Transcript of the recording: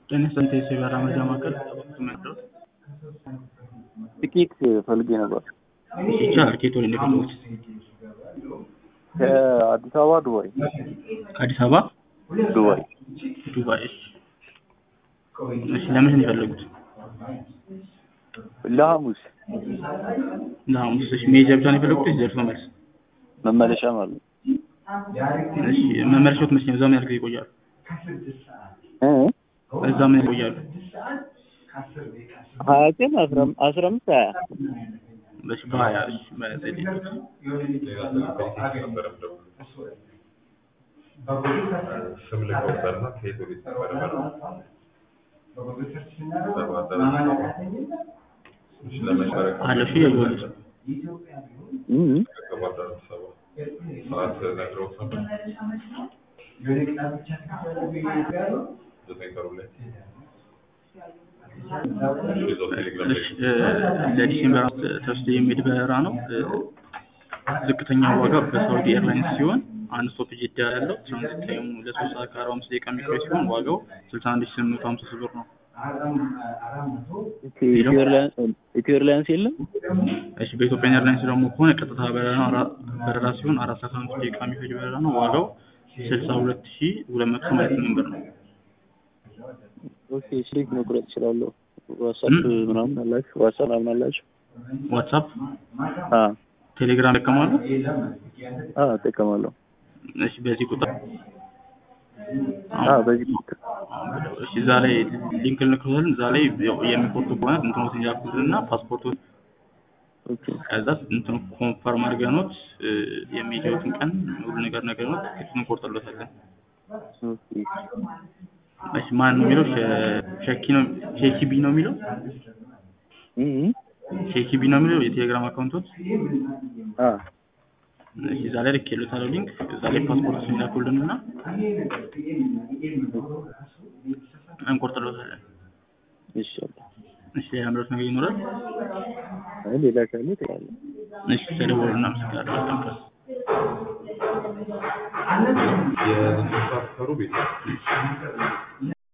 ጤና ይስጥልኝ የሲጋራ መርጃ ማዕከል መድረስ ጥቂት ፈልጌ ነበር። ይቻላል። ከየት ወደ እንደፈለጉት? ከአዲስ አበባ ዱባይ ከአዲስ አበባ ዱባይ ዱባይ። እሺ፣ እሺ። ለምን ነው የፈለጉት? ለሐሙስ ለሐሙስ። እሺ፣ መሄጃ ብቻ ነው የፈለጉት ወይስ ደርሶ መልስ? መመለሻ ማለት ነው። እሺ፣ መመለሻዎት መቼ ነው? እዛ ምን ያህል ጊዜ ይቆያሉ? እ? እዛ ምን ያህል ይቆያሉ? ሀያ ቀን አስራ አስራ አምስት ሀያ እሺ፣ በሀያ እሺ፣ በዘዴ ስም ልንቆጠርና ከየት ወዴት ነበረ ለመሸረክ አለ። እሺ፣ ያየሁት እ? ከባህር ዳር አዲስ አበባ ሰዓት ነግረውት ነበር። ዘጠኝ ቀሩ ላይ ይዘው ቴሌግራም ላይ እሺ፣ ለዲሴምበር አምስት ተወስዶ የሚሄድ በረራ ነው። ዝቅተኛው ዋጋ በሳውዲ ኤርላይንስ ሲሆን አንድ ስቶፕ ጅዳ ያለው ትራንዚት ታይሙ ለሶስት ሰዓት ከአርባ አምስት ደቂቃ የሚቆይ ሲሆን ዋጋው ስልሳ አንድ ሺህ ስምንት መቶ ሀምሳ ሶስት ብር ነው። ኢትዮ ኤርላይንስ ኢትዮ ኤርላይንስ የለም? እሺ በኢትዮጵያ ኤርላይንስ ደግሞ ከሆነ ቀጥታ በረራ ነው። አራ- በረራ ሲሆን አራት ሰዓት አምስት ደቂቃ የሚፈጅ በረራ ነው። ዋጋው ስልሳ ሁለት ሺህ ሁለት መቶ ሰማንያ ስምንት ብር ነው። ኦኬ ስልክ መቁረጥ እችላለሁ። ዋትሳፕ ምናምን አላችሁ? ዋትሳፕ ምናምን አላችሁ? ዋትሳፕ፣ አ ቴሌግራም ይጠቀማሉ? አ እጠቀማለሁ። እሺ በዚህ ቁጥር አ በዚህ እሺ እዛ ላይ ሊንክ ልክሎታል። እዛ ላይ ያው የሚቆርጡ ከሆነ እንትኖትን ያኩልና ፓስፖርቱን ኦኬ ከዛ እንትኑ ኮንፈርም አድርገኖት የሚሄዱትን ቀን ሁሉ ነገር ነገርኖት ትኬቱን እንቆርጥሎታለን። ኦኬ እሺ ማን ነው የሚለው? ሸ- ሸኪ ነው ሼኪ ቢ ነው የሚለው? እ እ ሼኪ ቢ ነው የሚለው የቴሌግራም አካውንቶት። አ እሺ እዛ ላይ ልኬሎታለሁ ሊንክ። እዛ ላይ ፓስፖርቱን ይላኩልንና እንቆርጥሎታለን። እሺ አለ። እሺ ሌላ ምረት ነገር ይኖራል? አይ ሌላ ካለ ትላለህ። እሺ ተደውሎ እናመሰግናለን። በጣም ቀስ የዘጠኝ ሰዓት ቀሩ ቤት